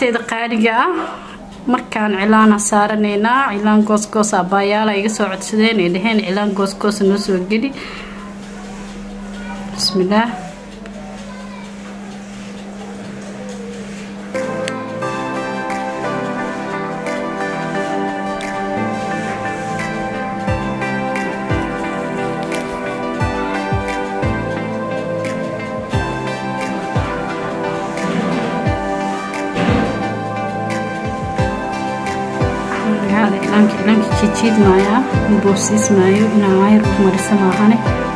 asxaabteeda qaaliga ah markaan cilaana saaranaynaa cilaan goosgoos abaayaala iga soo codsadeen ay dhaheen cilaan goosgoosa noo soo geli bismillaah hada ilaanka ilaanka jijiidmaayaa boobsiismaayo inaan waayar u marisa maahane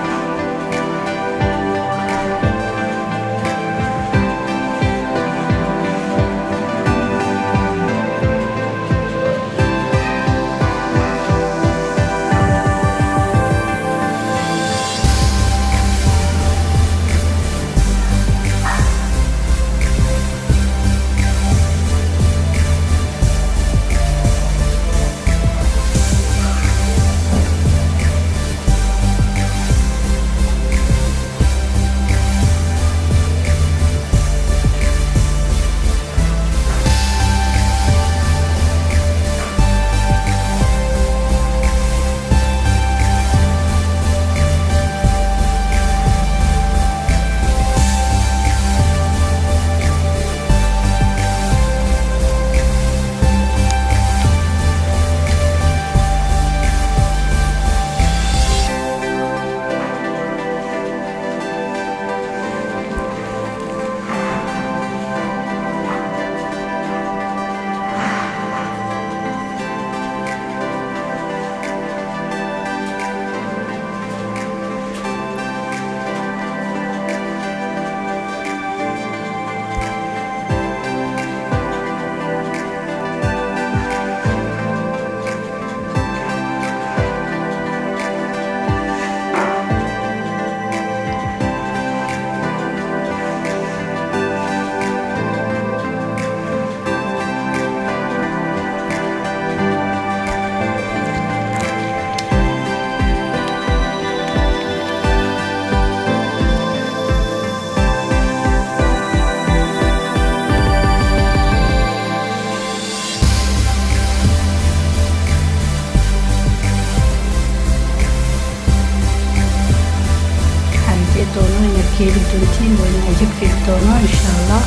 xarijee doono inaad ka heli doontiin waa inaa jabkeedi doono insha allah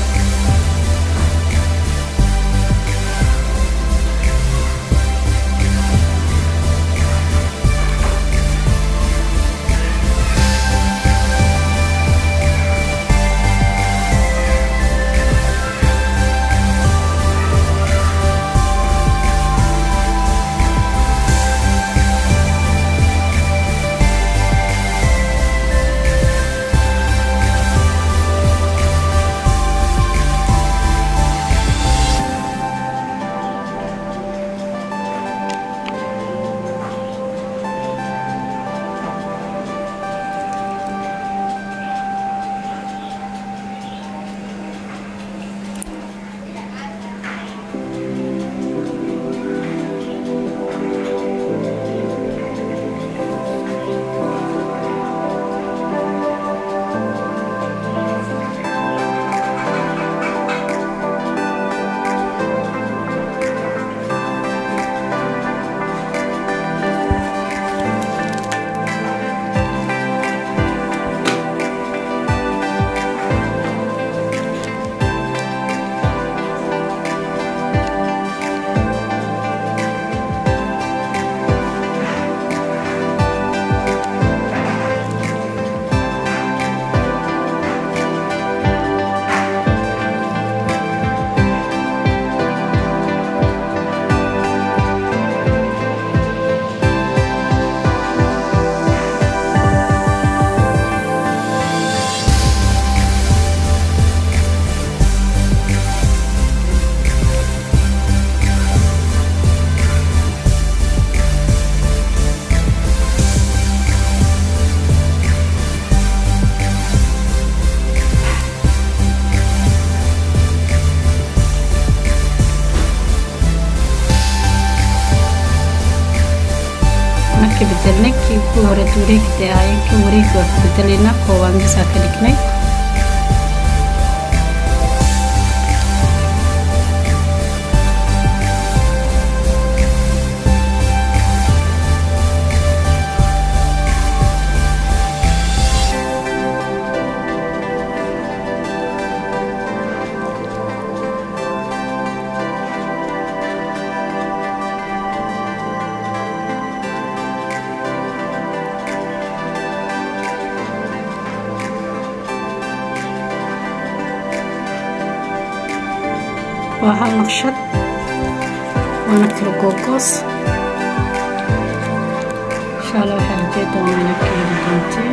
marka bedelnay kii ku hore wareegda ahaayeen kan wareegga waa ka bedelayna koobaan gasaa ka dhignay waa hal naqshad waana kala googoos insha allah waxaa rajey doonaa inaad ka heli doontiin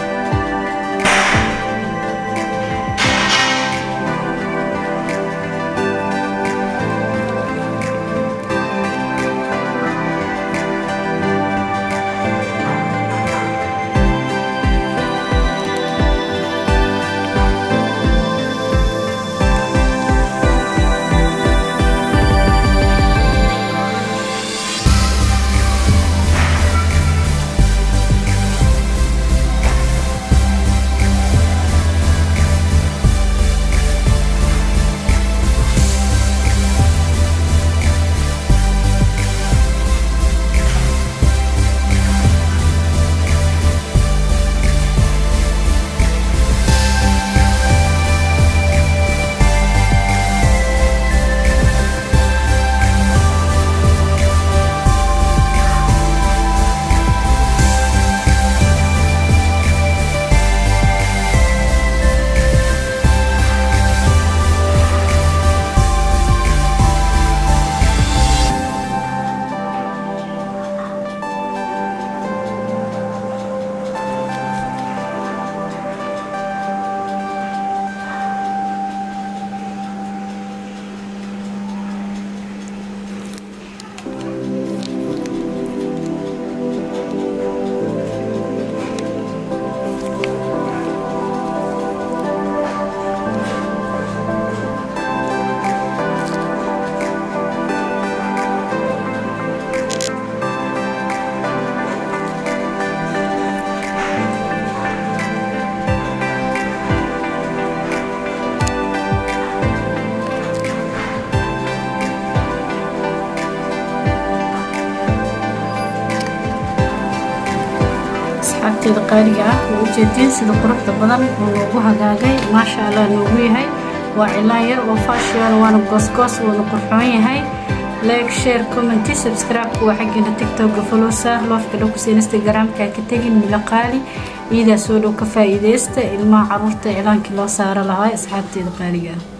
asxaabteeda qaaliga ah oo ujeedeen sida quruxda badan oo loogu hagaagay maasha allah noogu yahay waa cilaan yar oo faashion waana goosgoos woona qurxoon yahay like share commenty subscribe-ka waa xaggeena tiktok-ga folowsa loofka dhowkus instagram-ka ka tegin mila qaali iidaa soo dhow ka faa'iideysta ilmaha caruurta iclaankii loo saaro lahaa asxaabteeda qaaliga ah